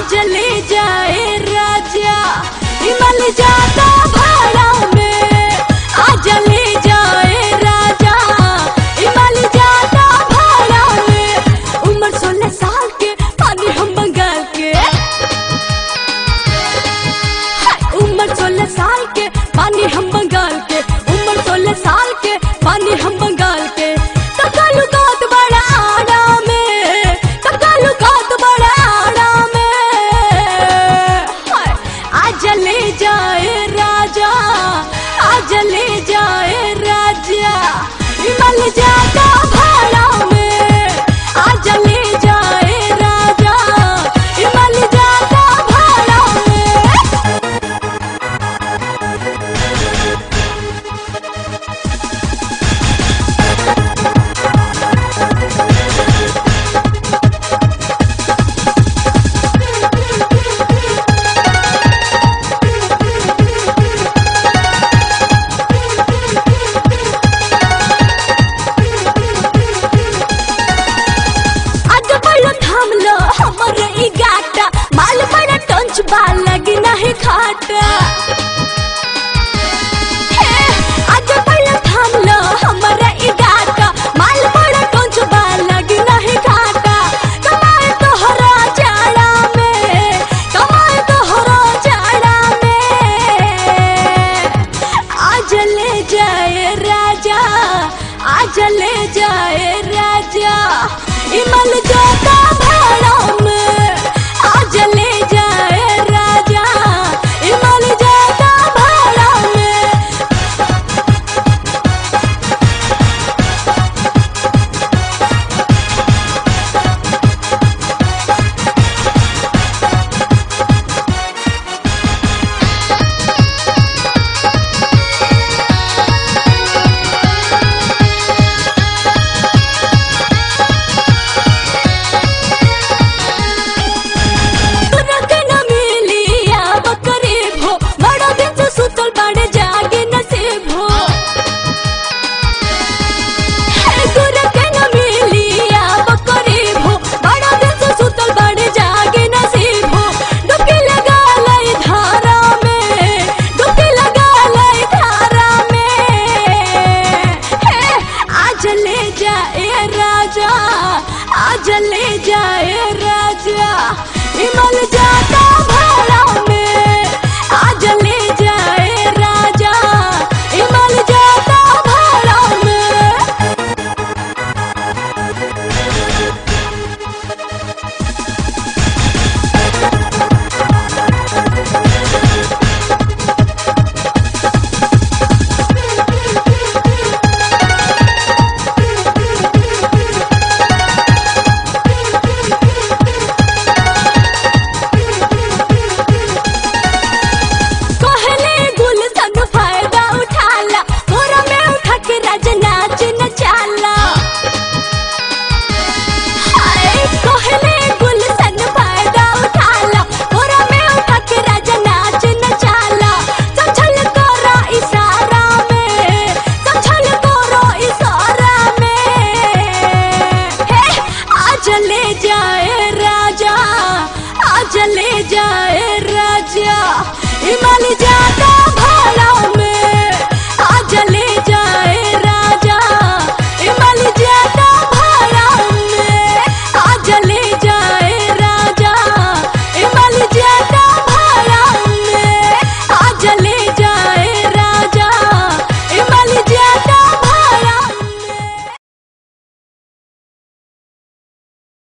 आज ले जाए राजा हिमल जाता भाड़ा में आज ले जाए राजा हिमल जाता भाड़ा में उम्र सोलह साल के पानी हम बंगाल के हाय, उम्र सोलह साल के पानी हम बंगाल के उम्र सोलह साल के पानी हम बंगाल के तकालू कात बड़ा आड़ा में तकालू कात बड़ा आड़ा में हाय, आज ले जाए राजा आज ले जाए राजा हिमल जाता भाड़ा में आज ले जाए राजा हिमल जाता भाड़ा में आगे बढ़ो थाम लो हमर ई गाटा माल बड़ा टंच बाल लगी नहीं खाटा हे, आगे बढ़ो थाम लो हमर ई गाटा माल बड़ा टंच बाल लगी नहीं खाटा कमाए तोहरा जाड़ा में कमाए तोहरा जाड़ा में आज ले जाए राजा आज ले जाए राजा इमल जाता भाड़ा में आज ले जाए राजा इमल जाता भाड़ा में तुरक न मिली अब करीब हो बड़ा दिन से सुतल बाड़े जागे नसीब हो हे तुरक न मिली अब करीब हो बड़ा दिन से सुतल बाड़े जागे नसीब हो डुबकी लगा लाई धारा में डुबकी लगा लाई धारा में हे आज ले जाए राजा आज ले जाए राजा हिमल जाता भाड़ा में आज ले जाए राजा हिमल जाता भाड़ा में कहले गुलशन फायदा उठाला मोरा में उठा के राज नाच नचाला हाय कहले गुलशन फायदा उठाला मोरा में उठा के राज नाच नचाला समझल तोरा इशारा में समझल तोरा इशारा में हे आज ले जाए राजा आज ले जाए राजा हिमालय जा